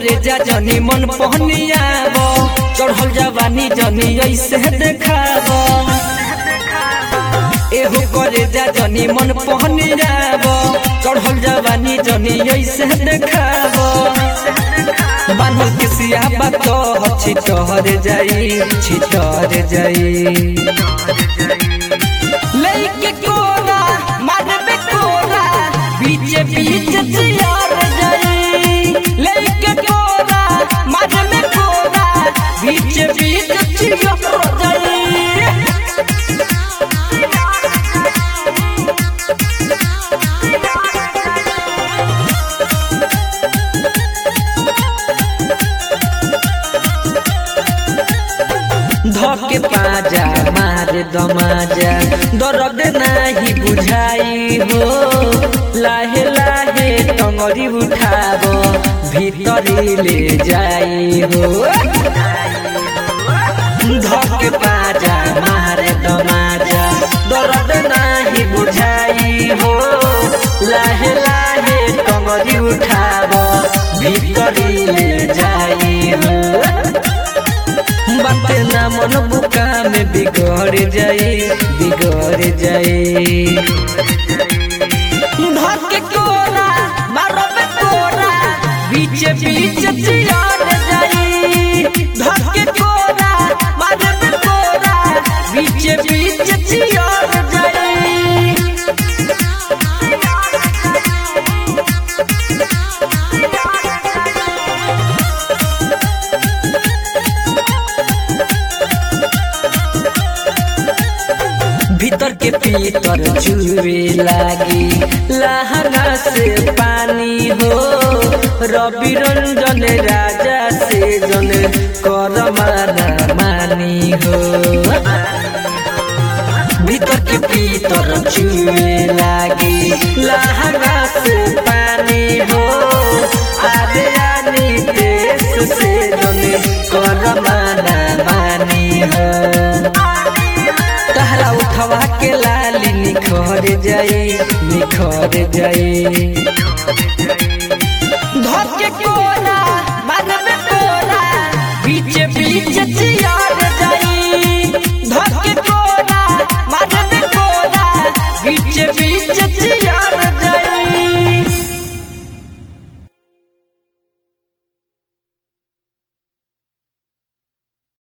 करे जा जनी मन पहनियाब चढ़ल जवानी जनी ऐसे देखाब एहो करे जा जनी मन पहनियाब चढ़ल जवानी जनी ऐसे देखाब बान्हल के सियाबा तो छिटहर जाई छिटहर जाई लइके कोरा मारबे कोरा बीचे बीच जियार जाई लइके कोरा मारबे कोरा बीचे बीच जियार जाई धके पाजा मार दमाजा दर्द नाही बुझाई हो लाहे लाहे टंगरी उठाब भीतरी ले जाई हो धके पाजा मार दमाजा दर्द नाही बुझाई हो लाहे लाहे टंगरी उठाब भीतरी ले जाई हो बाते ना मन बुका में बिगड़ जाए बिगड़ जाए धर के कोरा मारो पे कोरा बीच बीच चियार जाए धर के कोरा मारो पे कोरा बीच बीच चियार जाए भीतर के पीतर चुए लागी लहंगा से पानी हो रवि रंजन राजा से जन कर माना मानी हो भीतर के पीतर चुए लागी लहंगा से पानी हो आरे आनी देश से जन कर माना मानी हो तहरा उठवा के लाली निखर जाए निखर जाए धर के कोरा मारबे कोरा बीच बीच चियार जाए धर के कोरा मारबे कोरा बीच बीच चियार